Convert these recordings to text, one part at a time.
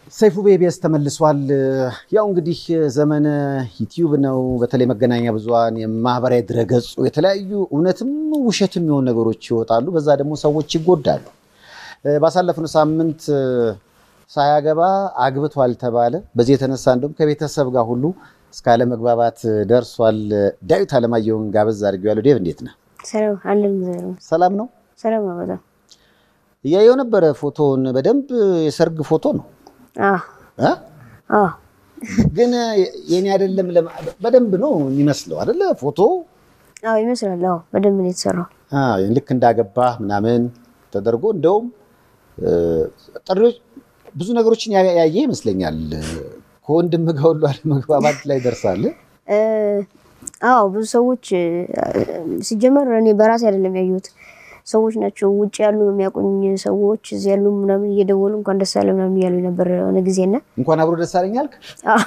ሰይፉ ቤቤስ ተመልሷል። ያው እንግዲህ ዘመነ ዩቲዩብ ነው። በተለይ መገናኛ ብዙሃን የማህበራዊ ድረገጹ የተለያዩ እውነትም ውሸትም የሆኑ ነገሮች ይወጣሉ። በዛ ደግሞ ሰዎች ይጎዳሉ። ባሳለፍነው ሳምንት ሳያገባ አግብቷል ተባለ። በዚህ የተነሳ እንደውም ከቤተሰብ ጋር ሁሉ እስከ አለመግባባት ደርሷል። ዳዊት አለማየሁን ጋበዝ አድርጌዋለሁ። ዴቭ እንዴት ነህ? ሰላም አለን። ሰላም ነው። ሰላም ነው። በጣም እያየው ነበረ ፎቶውን። በደንብ የሰርግ ፎቶ ነው አዎ እ? አዎ ግን የኔ አይደለም። ለማ- በደንብ ነው የሚመስለው አይደለ? ፎቶ አዎ ይመስላል። አዎ በደንብ ነው የተሰራው። አዎ፣ ልክ እንዳገባህ ምናምን ተደርጎ እንደውም እ፣ ጥሪዎች ብዙ ነገሮችን ያ- ያየ ይመስለኛል። ከወንድም ጋር ሁሉ አለመግባባት ላይ ደርሳል። እ፣ አዎ ብዙ ሰዎች እ፣ ሲጀመር እኔ በራሴ አይደለም ያየሁት ሰዎች ናቸው ውጭ ያሉ የሚያውቁኝ ሰዎች እዚህ ያሉ ምናምን እየደወሉ እንኳን ደስ አለ ምናምን እያሉ ነበር የሆነ ጊዜና እንኳን አብሮ ደስ አለኝ አልክ። አዎ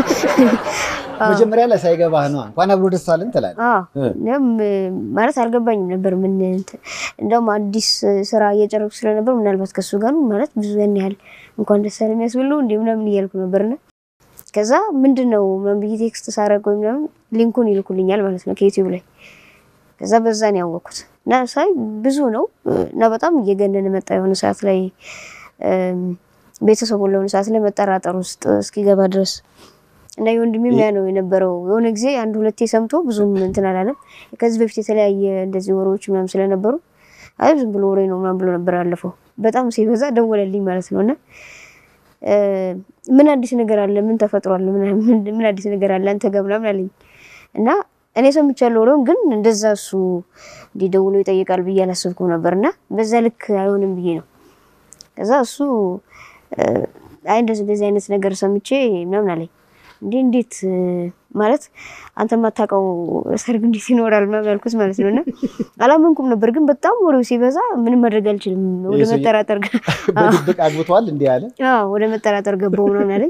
መጀመሪያ ላይ ሳይገባህ ነው እንኳን አብሮ ደስ አለን ትላለህ። አዎ እኔም እ፣ ማለት አልገባኝም ነበር ምን እንትን እንደውም አዲስ ስራ እየጨረኩ ስለነበር ምናልባት ከሱ ጋር ነው ማለት ብዙ ያን ያህል እንኳን ደስ አለ የሚያስብል ነው እንዴ ምናምን እያልኩ ነበርና ከዛ ምንድን ነው ምናምን ብዬ ቴክስት ሳረግ ወይ ምናምን ሊንኩን ይልኩልኛል ማለት ነው ከዩቲዩብ ላይ ከዛ በዛ ነው ያወቅኩት እና ሳይ ብዙ ነው እና በጣም እየገነነ መጣ የሆነ ሰዓት ላይ እም፣ ቤተሰቡን ለሆነ ሰዓት ላይ መጠራጠር ውስጥ እስኪገባ ድረስ እና የወንድሜም ያ ነው የነበረው። የሆነ ጊዜ አንድ ሁለቴ ሰምቶ ብዙም እንትን አላለም። ከዚህ በፊት የተለያየ እንደዚህ ወሬዎች ምናምን ስለነበሩ አይ ዝም ብሎ ወሬ ነው ምናምን ብሎ ነበር ያለፈው። በጣም ሲበዛ ደወለልኝ ማለት ነው እና እ፣ ምን አዲስ ነገር አለ? ምን ተፈጥሯል? ምን- ምን ምን አዲስ ነገር አለ አንተ ጋር ምናምን አለኝ እና እኔ ሰምቻለሁ ወሬውን፣ ግን እንደዛ እሱ እንዲደውሎ ይጠይቃል ብዬ አላሰብኩም ነበር እና በዛ ልክ አይሆንም ብዬ ነው ከዛ እሱ እ፣ አይ እንደዚህ እንደዚህ አይነት ነገር ሰምቼ ምናምን አለኝ። እንዴ እንዴት እ፣ ማለት አንተ የማታውቀው ሰርግ እንዴት ይኖራል ምናምን ያልኩት ማለት ነው እና አላመንኩም ነበር። ግን በጣም ወሬው ሲበዛ ምንም ማድረግ አልችልም። ወደ ይሄ ሰውዬ- መጠራጠር ገ- በድብቅ አግብተዋል እንዲህ አለ። አዎ ወደ መጠራጠር ገባው ምናምን አለኝ።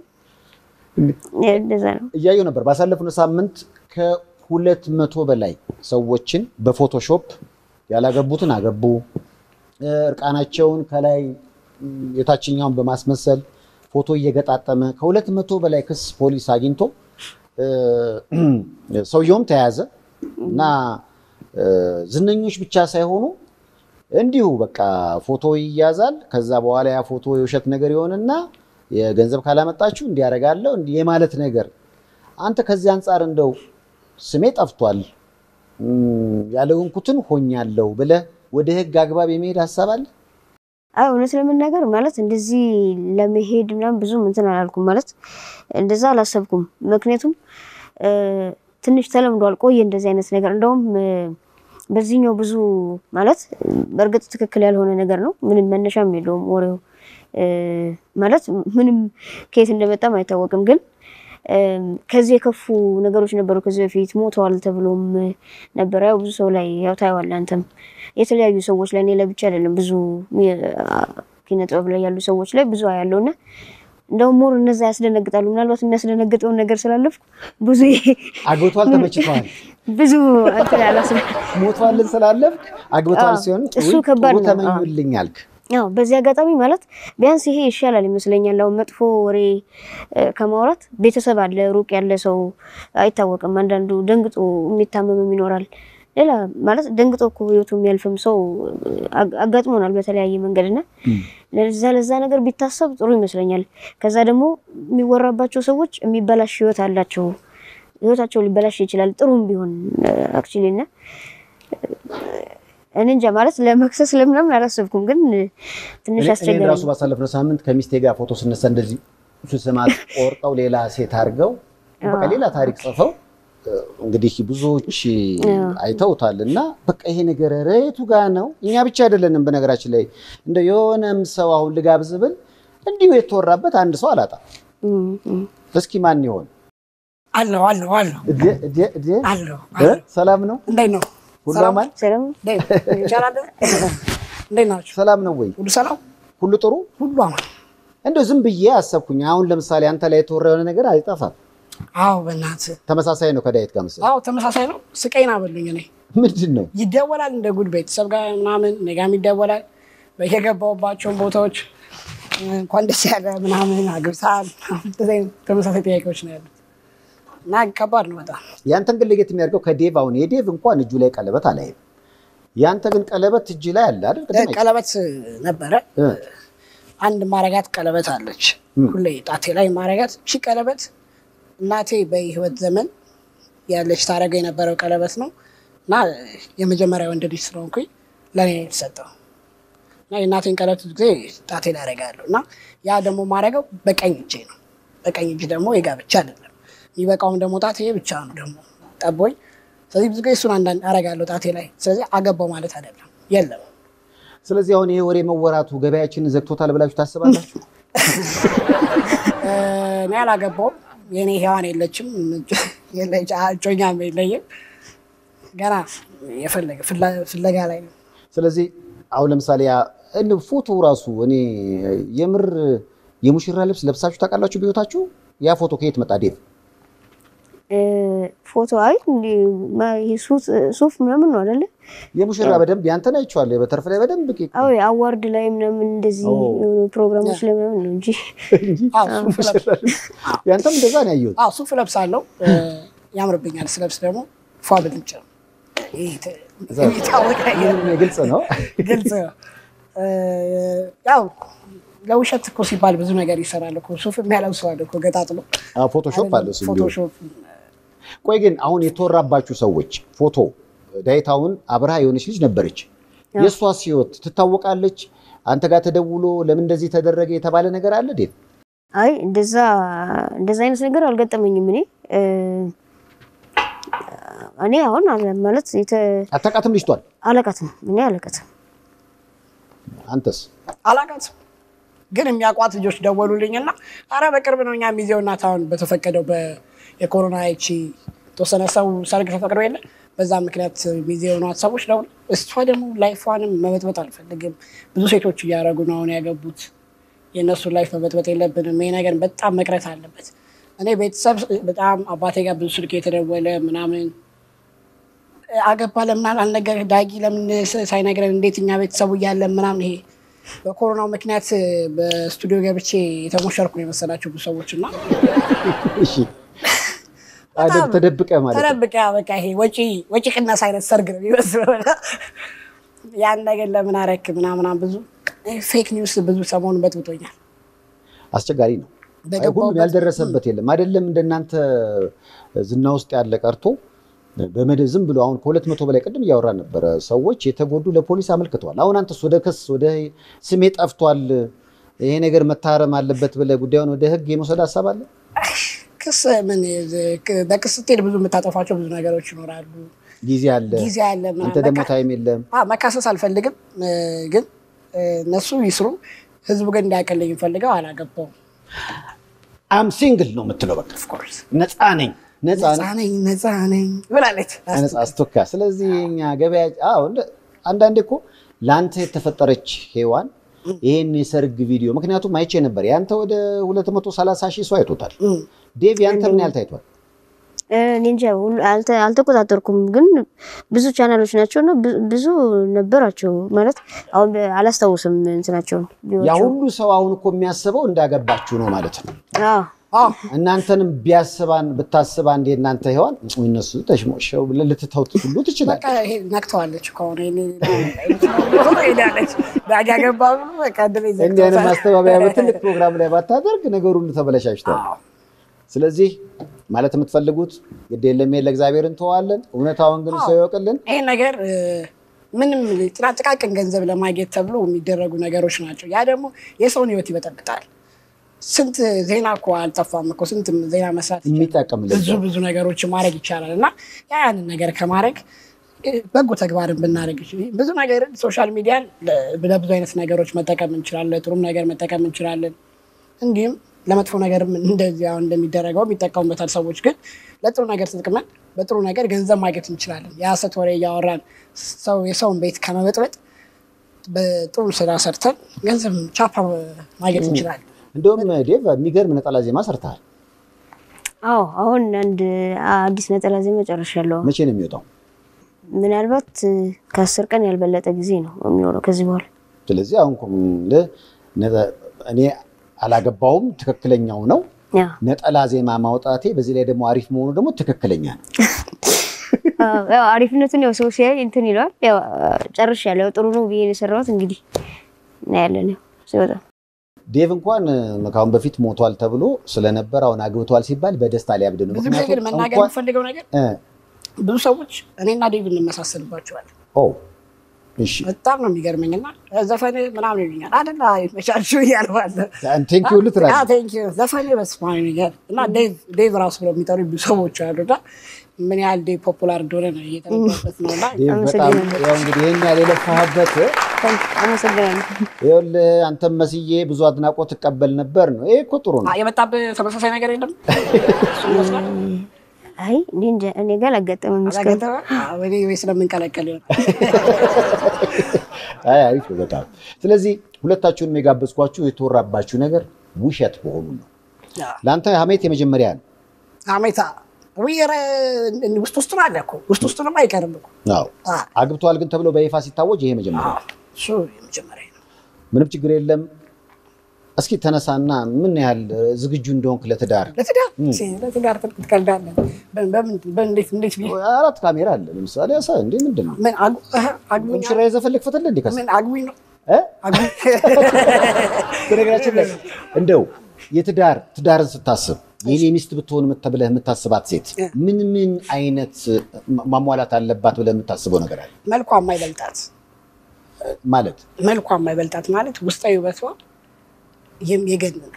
እንደዛ ነው። እያየው ነበር። ባሳለፍነው ሳምንት ከሁለት መቶ በላይ ሰዎችን በፎቶሾፕ ያላገቡትን አገቡ፣ እ፣ እርቃናቸውን ከላይ ም፣ የታችኛውን በማስመሰል ፎቶ እየገጣጠመ ከሁለት መቶ በላይ ክስ ፖሊስ አግኝቶ እ፣ ሰውየውም ተያዘ እና እ፣ ዝነኞች ብቻ ሳይሆኑ እንዲሁ በቃ ፎቶ ይያዛል። ከዛ በኋላ ያ ፎቶ የውሸት ነገር ይሆንና የገንዘብ ካላመጣችሁ እንዲያደርጋለሁ እንዲህ የማለት ነገር። አንተ ከዚህ አንጻር እንደው ስሜ ጠፍቷል እም፣ ያልሆንኩትን ሆኛለሁ ብለህ ወደ ሕግ አግባብ የመሄድ ሀሳብ አለ? አይ እውነት ለመናገር ማለት እንደዚህ ለመሄድ ምናምን ብዙም እንትን አላልኩም። ማለት እንደዛ አላሰብኩም። ምክንያቱም እ፣ ትንሽ ተለምዷል፣ ቆየ እንደዚህ አይነት ነገር። እንደውም እ፣ በዚህኛው ብዙ ማለት በእርግጥ ትክክል ያልሆነ ነገር ነው። ምንም መነሻም የለውም ወሬው እ፣ ማለት ምንም ከየት እንደመጣም አይታወቅም። ግን እ፣ ከዚህ የከፉ ነገሮች ነበሩ ከዚህ በፊት ሞተዋል ተብሎም ነበረ። ያው ብዙ ሰው ላይ ያው ታየዋለህ አንተም የተለያዩ ሰዎች ላይ እኔ ለብቻ አይደለም ብዙ ኪነ ጥበብ ላይ ያሉ ሰዎች ላይ ብዙ ያለው እና እንደውም ሞር እነዛ ያስደነግጣሉ። ምናልባት የሚያስደነግጠውን ነገር ስላለፍኩ ብዙ አግብቷል፣ ተመችቷል፣ ብዙ እንትን አላስብ ሞቷልን ስላለፍክ አግብቷል አዎ፣ ሲሆን እሱ ውይ፣ ከባድ ጥሩ ነው። ተመኙልኝ አልክ። ያው በዚህ አጋጣሚ ማለት ቢያንስ ይሄ ይሻላል ይመስለኛል። አሁን መጥፎ ወሬ እ፣ ከማውራት ቤተሰብ አለ፣ ሩቅ ያለ ሰው አይታወቅም። አንዳንዱ ደንግጦ የሚታመምም ይኖራል። ሌላ ማለት ደንግጦ እኮ ህይወቱ የሚያልፍም ሰው አግ- አጋጥሞናል በተለያየ መንገድ እና ለዛ ለዛ ነገር ቢታሰብ ጥሩ ይመስለኛል። ከዛ ደግሞ የሚወራባቸው ሰዎች የሚበላሽ ህይወት አላቸው። ህይወታቸው ሊበላሽ ይችላል ጥሩም ቢሆን አክቹሊ እና እኔ እንጃ ማለት ለመክሰስ ለምናምን አላሰብኩም፣ ግን ትንሽ እኔ- እኔን አስቸጋሪ ራሱ ባሳለፍነው ሳምንት ከሚስቴ ጋር ፎቶ ስነሳ እንደዚህ ስስማት ቆርጠው ሌላ ሴት አድርገው በቃ ሌላ ታሪክ ጽፈው እ፣ እንግዲህ ብዙዎች አይተውታል። እና በቃ ይሄ ነገር ሬቱ ጋር ነው። እኛ ብቻ አይደለንም። በነገራችን ላይ እንደ የሆነም ሰው አሁን ልጋብዝ ብል እንዲሁ የተወራበት አንድ ሰው አላጣም። እም፣ እም። እስኪ ማን ይሆን? አለሁ አለሁ አለሁ እዴ እዴ እዴ አለሁ እ? ሰላም ነው? እንዴት ነው? ሁሉ ሰላም? አማን? ሰላም እንዴት ነው? ይቻላል? እንዴት ናችሁ? ሰላም ነው ወይ? ሁሉ ሰላም? ሁሉ ጥሩ? ሁሉ አማን? እንደው ዝም ብዬ አሰብኩኝ። አሁን ለምሳሌ አንተ ላይ የተወራ የሆነ ነገር አይጠፋም። አዎ በእናትህ ተመሳሳይ ነው ከዳዊት ጋር መሰለኝ። አዎ ተመሳሳይ ነው። ስቀይን አበሉኝ። እኔ ምንድን ነው ይደወላል እንደ ጉድ ቤተሰብ ጋር ምናምን እኔ ጋርም ይደወላል በየገባሁባቸውን ቦታዎች እንኳን ደስ ያለ ምናምን አግብተሃል እንደዚህ አይነት ተመሳሳይ ጥያቄዎች ነው ያሉት እና ከባድ ነው በጣም ያንተን ግን ለየት የሚያደርገው ከዴቭ አሁን የዴቭ እንኳን እጁ ላይ ቀለበት አላይም። ያንተ ግን ቀለበት እጅ ላይ አለ አይደል? ቅድም አይቼ- ቀለበት ነበረ እ፣ አንድ ማረጋት ቀለበት አለች ሁሌ ጣቴ ላይ ማረጋት ሺ ቀለበት እናቴ በህይወት ዘመን ያለች ታደረገው የነበረው ቀለበት ነው እና የመጀመሪያ ወንድ ልጅ ስለሆንኩኝ ለእኔ ነው የተሰጠው እና የእናቴን ቀለበት ብዙ ጊዜ ጣቴ ላይ አደርጋለሁ እና ያ ደግሞ ማድረገው በቀኝ እጄ ነው በቀኝ እጅ ደግሞ የጋብቻ አይደለም የሚበቃውም ደግሞ ጣቴ ብቻ ነው ደግሞ ጠቦኝ ስለዚህ ብዙ ጊዜ እሱን አንዳንድ አደርጋለሁ ጣቴ ላይ ስለዚህ አገባው ማለት አይደለም የለም ስለዚህ አሁን ይሄ ወሬ መወራቱ ገበያችንን ዘግቶታል ብላችሁ ታስባላችሁ? እኔ አላገባውም። የኔ ሔዋን የለችም፣ የለች እጮኛም የለኝም። ገና የፈለገ ፍላ- ፍለጋ ላይ ነው። ስለዚህ አሁን ለምሳሌ ያ እንደው ፎቶ ራሱ እኔ የምር የሙሽራ ልብስ ለብሳችሁ ታውቃላችሁ በሕይወታችሁ? ያ ፎቶ ከየት መጣ ዴቭ? እ፣ ፎቶ አይ እንዲ ማ- ይሄ ሱፍ- ሱፍ ምናምን ነው አይደለ? የሙሽራ በደንብ ያንተን አይቼዋለሁ። በተርፍ ላይ በደንብ ቄ- አዎ አዋርድ ላይ ምናምን እንደዚህ ኦ። የሆኑ ፕሮግራሞች ላይ ምናምን ነው እንጂ እንጂ አዎ፣ ሱፍ ሙሽራ ልብስ ያንተም እንደዛ ነው ያየሁት። አዎ ሱፍ ለብሳለሁ፣ እ፣ ያምርብኛል። ስለብስ ደግሞ ፏ ብልጭ ነው። ይሄ ተ- የሚታወቅ ነገር ምንም ግልጽ ነው። ግልጽ ነው። እ፣ ያው ለውሸት እኮ ሲባል ብዙ ነገር ይሰራል እኮ ሱፍ የሚያለብሰዋል እኮ ገጣጥሎ አዎ፣ ፎቶሾፕ አለ እሱ እንዲሁ። ፎቶሾፕ ቆይ ግን አሁን የተወራባችሁ ሰዎች ፎቶ ዳይታውን አብርሃ የሆነች ልጅ ነበረች። የእሷስ ህይወት ትታወቃለች? አንተ ጋር ተደውሎ ለምን እንደዚህ ተደረገ የተባለ ነገር አለ ዴቭ? አይ እንደዛ እንደዛ አይነት ነገር አልገጠመኝም። እኔ እ፣ እኔ አሁን አለ- ማለት የተ አታውቃትም ልጅቷን? አለቃትም እኔ አለቃትም አንተስ? አላውቃትም ግን የሚያውቋት ልጆች ደወሉልኝና አረ በቅርብ ነው እኛ ሚዜው እናት አሁን በተፈቀደው በ- የኮሮና ይቺ የተወሰነ ሰው ሰርግ ተፈቅዶ የለ በዛ ምክንያት ሚዜ የሆኗት ሰዎች ደውል እሷ ደግሞ ላይፏንም መበጥበጥ አልፈልግም ብዙ ሴቶች እያደረጉ ነው አሁን ያገቡት የእነሱን ላይፍ መበጥበጥ የለብንም ይሄ ነገር በጣም መቅረት አለበት እኔ ቤተሰብ በጣም አባቴ ጋር ብዙ ስልክ የተደወለ ምናምን አገባ ለምን አልነገር ዳጊ ለምን ሳይነግረን እንዴት እኛ ቤተሰቡ እያለን ምናምን ይሄ በኮሮናው ምክንያት በስቱዲዮ ገብቼ የተሞሸርኩ ነው የመሰላቸው ብዙ ሰዎች እና እሺ አደብ ተደብቀ ማለት ነው። ተደብቀ በቃ ይሄ ወጪ ወጪ ቅነሳ አይነት ሰርግ ነው የሚመስለው እና ያን ነገር ለምን አረክ ምናምናም ብዙ ፌክ ኒውስ ብዙ ሰሞኑን በጥብጦኛል። አስቸጋሪ ነው። አይ በገባሁበት- ሁሉም ያልደረሰበት የለም። አይደለም እንደናንተ ዝና ውስጥ ያለ ቀርቶ በመደብ ዝም ብሎ አሁን ከሁለት መቶ በላይ ቅድም እያወራ ነበረ ሰዎች የተጎዱ ለፖሊስ አመልክተዋል። አሁን አንተስ ወደ ክስ ወደ ስሜ ጠፍቷል ይሄ ነገር መታረም አለበት ብለህ ጉዳዩን ወደ ህግ የመውሰድ ሀሳብ አለ? ክስ ምን በክስ ስትሄድ ብዙ የምታጠፋቸው ብዙ ነገሮች ይኖራሉ። ጊዜ አለ፣ ጊዜ አለ ምናምን። አንተ ደግሞ በቃ- ታይም የለም። አ መካሰስ አልፈልግም እ፣ ግን እ፣ እነሱ ይስሩ። ህዝቡ ግን እንዳያቀልኝ ፈልገው አላገባውም። አም ሲንግል ነው የምትለው። በቃ ኦፍኮርስ ነፃ ነኝ ነፃ ነፃ ነኝ ነኝ ነፃ ነኝ ብላለች። ነፃ አስቶካ። ስለዚህ እኛ ገበያ አዎ፣ እንደ- አንዳንዴ እኮ ለአንተ የተፈጠረች ሔዋን ይህን የሰርግ ቪዲዮ ምክንያቱም አይቼ ነበር። ያንተ ወደ 230 ሺህ ሰው አይቶታል። እም። ዴቭ ያንተ ምን ያህል ታይቷል? እ፣ እኔ እንጃ ሁሉ- አልተ- አልተቆጣጠርኩም፣ ግን ብዙ ቻናሎች ናቸው እና ብዙ- ብዙ ነበራቸው ማለት አሁን በ- አላስታውስም እንትናቸውን ያ ቪዲዮዋቸውን። ሁሉ ሰው አሁን እኮ የሚያስበው እንዳገባችሁ ነው ማለት ነው። አዎ አዎ እናንተንም ቢያስባን ብታስባ እንዴ እናንተ ሔዋን እነሱ ተሽሞሸው ብለህ ልትተውት ሁሉ ትችላል። በቃ ይሄ ነክተዋለች ከሆነ ሄዳለች ዳጊ ያገባ በቃ ድሬ እንዲህ አይነት ማስተባበያ በትልቅ ፕሮግራም ላይ ባታደርግ ነገሩ ሁሉ ተበለሻሽቷል። ስለዚህ ማለት የምትፈልጉት ግድ የለም ይሄን ለእግዚአብሔር እንተዋለን። እውነታውን ግን ሰው ይወቅልን። ይሄ ነገር እ፣ ምንም ጥራ- ጥቃቅን ገንዘብ ለማግኘት ተብሎ የሚደረጉ ነገሮች ናቸው። ያ ደግሞ የሰውን ሕይወት ይበጠብጣል። ስንት ዜና እኮ አልጠፋም እኮ ስንት ዜና መስራት ይቻላል። የሚጠቅም ልጅ ብዙ ብዙ ነገሮችን ማድረግ ይቻላል እና ያ ያንን ነገር ከማድረግ እ፣ በጎ ተግባርን ብናደርግ ይችላል። ብዙ ነገር ሶሻል ሚዲያን ለ- ለብዙ አይነት ነገሮች መጠቀም እንችላለን። ለጥሩም ነገር መጠቀም እንችላለን። እንዲሁም ለመጥፎ ነገርም እንደዚህ አሁን እንደሚደረገው የሚጠቀሙበታል ሰዎች። ግን ለጥሩ ነገር ተጠቅመን በጥሩ ነገር ገንዘብ ማግኘት እንችላለን። የሀሰት ወሬ እያወራን ሰው የሰውን ቤት ከመበጥበጥ በጥሩ ስራ ሰርተን ገንዘብ ቻፓ ማግኘት እንችላለን። እንደውም ዴቭ የሚገርም ነጠላ ዜማ ሰርተሃል። አዎ አሁን አንድ አዲስ ነጠላ ዜማ ጨርሻለሁ። መቼ ነው የሚወጣው? ምናልባት እ፣ ከአስር ቀን ያልበለጠ ጊዜ ነው የሚሆነው ከዚህ በኋላ ስለዚህ አሁን እኮ ለ- ነጠ- እኔ አላገባውም፣ ትክክለኛው ነው። ያው ነጠላ ዜማ ማውጣቴ በዚህ ላይ ደግሞ አሪፍ መሆኑ ደግሞ ትክክለኛ ነው። አዎ፣ ያው አሪፍነቱን ያው ሰው ሲያይ እንትን ይለዋል። ያው ጨርሻለሁ። ያው ጥሩ ነው ብዬ ነው የሰራሁት። እንግዲህ እናያለን ያው ሲወጣ ዴቭ እንኳን እ፣ ከአሁን በፊት ሞቷል ተብሎ ስለነበር አሁን አግብቷል ሲባል በደስታ ሊያብድ ነው። ብዙ ጊዜ ግን ምክንያቱም መናገር እንኳን የምፈልገው ነገር እ፣ ብዙ ሰዎች እኔና ዴቭ እንመሳሰልባቸዋለን። ኦ እሺ በጣም ነው የሚገርመኝ እና ዘፈን ምናምን ይሉኛል አደላ መቻችሁ እያልባለ ቴንክ ዩ ልትላለህ። ዘፈን በስማ ይሉኛል እና ዴቭ ዴቭ ራሱ ብለው የሚጠሩ ብዙ ሰዎች አሉ እና ምን ያህል ዴቭ ፖፑላር እንደሆነ ነው እየተረዳበት ነው እና ዴቭ በጣም አመሰግናለሁ። ያው እንግዲህ ይሄን ያህል የለፋህበት አመሰግናለሁ። ይኸውልህ አንተም መስዬ ብዙ አድናቆት ትቀበል ነበር ነው። ይሄ እኮ ጥሩ ነው። አ- የመጣብህ ተመሳሳይ ነገር የለም እሱ ይመስላል አይ እኔ እንጃ እኔ ጋር አላጋጠመም እስካሁን። አላገጠመ ወይ ወይ ስለምንቀለቀል ይሆናል አይ አሪፍ ነው በጣም። ስለዚህ ሁለታችሁንም የጋበዝኳችሁ የተወራባችሁ ነገር ውሸት መሆኑ ነው። ለአንተ ሀሜት የመጀመሪያ ነው። አሜታ ዊረ ውስጥ ውስጡን አለ እኮ ውስጥ ውስጡንም አይቀርም እኮ አዎ አ፣ አግብተዋል ግን ተብሎ በይፋ ሲታወጅ ይሄ መጀመሪያ ነው። እሱ የመጀመሪያ ነው ምንም ችግር የለም። እስኪ ተነሳና ምን ያህል ዝግጁ እንደሆንክ ለትዳር ለትዳር ለትዳር ትቀልዳለህ በ- በምን በእንዴት እንዴት ብዬ አራት ካሜራ አለ ለምሳሌ ያሳ እንዴ ምንድን ነው ምን አግ- እህ፣ አግቡኝ ሽራ የዘፈልግ ፈትለ እንዴ ከስ ምን አግቡኝ ነው እ? አግቡኝ በነገራችን ላይ እንደው የትዳር ትዳርን ስታስብ የኔ ሚስት ብትሆን የምት- ብለህ የምታስባት ሴት ምን ምን አይነት ማሟላት አለባት ብለህ የምታስበው ነገር አለ መልኳ የማይበልጣት ማለት መልኳ የማይበልጣት ማለት ውስጣዊ ውበቷ የም- የገነነ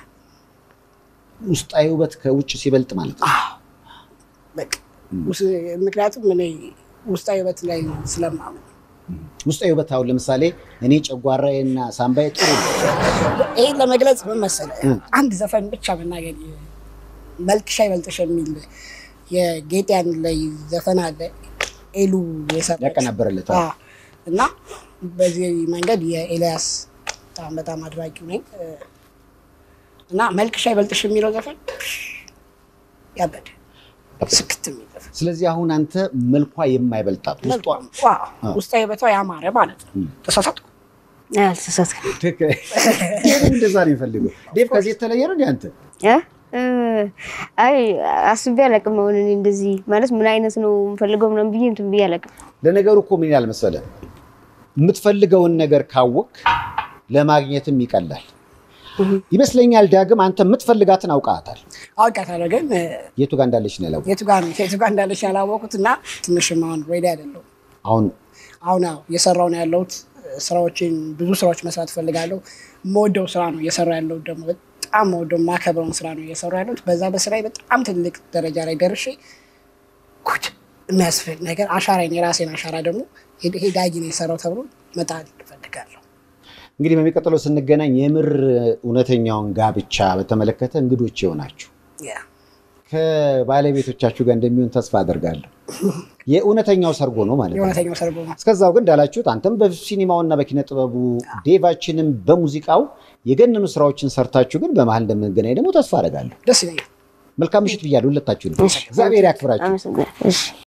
ውስጣዊ ውበት ከውጭ ሲበልጥ ማለት ነው። በቃ ውስ- ምክንያቱም እኔ ውስጣዊ ውበት ላይ ስለማምን ውስጣዊ ውበት አሁን ለምሳሌ እኔ ጨጓራዬና ሳምባዬ ጥሩ ነው። ይህን ለመግለጽ ምን መሰለህ አንድ ዘፈን ብቻ መናገር መልክሽ አይበልጥሽ የሚል የጌጥያን ላይ ዘፈን አለ ኤሉ የሰራችው። ያቀናበረለት አዎ። እና በዚህ መንገድ የኤልያስ በጣም በጣም አድራጊው ነኝ እ፣ እና መልክሽ አይበልጥሽ የሚለው ዘፈን ያበደ ስክት የሚል ዘፈን ስለዚህ አሁን አንተ መልኳ የማይበልጣት ውስጧ ዋው፣ ውስጣዊ ውበቷ ያማረ ማለት ነው። ተሳሳትኩ? አልተሳሳትኩም። ትክክል። ዴቭ እንደዛ ነው የሚፈልገው። ዴቭ ከዚህ የተለየ ነው እንደ አንተ እ? እ፣ አይ አስቤ አላውቅም። አሁን እኔ እንደዚህ ማለት ምን አይነት ነው የምፈልገው ምናምን ብዬ እንትን ብዬ አላውቅም። ለነገሩ እኮ ምን ይላል መሰለህ፣ የምትፈልገውን ነገር ካወቅ ለማግኘትም ይቀላል ይመስለኛል። ዳግም አንተ የምትፈልጋትን አውቃታል። አውቃታለሁ ግን እ፣ የቱ ጋር እንዳለች ነው ያላወቅሁት። የቱ ጋር የቱ ጋር እንዳለች ያላወቁት እና ትንሽም አሁን ሬዲ አይደለሁም። አሁን አሁን ያው እየሰራው ነው ያለሁት ስራዎችን ብዙ ስራዎች መስራት እፈልጋለሁ። የምወደው ስራ ነው እየሰራ ያለሁት ደግሞ በጣም የምወደው የማከብረውን ስራ ነው እየሰራ ያለሁት። በዛ በስራዬ በጣም ትልቅ ደረጃ ላይ ደርሼ ጉድ የሚያስፈልግ ነገር አሻራዬን የራሴን አሻራ ደግሞ ይሄ ዳጊ ነው የሰራው ተብሎ መጣል እፈልጋለሁ። እንግዲህ በሚቀጥለው ስንገናኝ የምር እውነተኛውን ጋብቻ በተመለከተ እንግዶች ይሆናችሁ ያ ከባለቤቶቻችሁ ጋር እንደሚሆን ተስፋ አደርጋለሁ። የእውነተኛው ሰርጎ ነው ማለት ነው። የእውነተኛው ሰርጎ ነው። እስከዛው ግን እንዳላችሁት አንተም በሲኒማውና በኪነ ጥበቡ ዴቫችንም በሙዚቃው የገነኑ ስራዎችን ሰርታችሁ ግን በመሀል እንደምንገናኝ ደግሞ ተስፋ አደርጋለሁ። ደስ ይለኛል። መልካም ምሽት ብያለሁ ሁለታችሁ። እግዚአብሔር ያክብራችሁ። አመሰግናለሁ። እሺ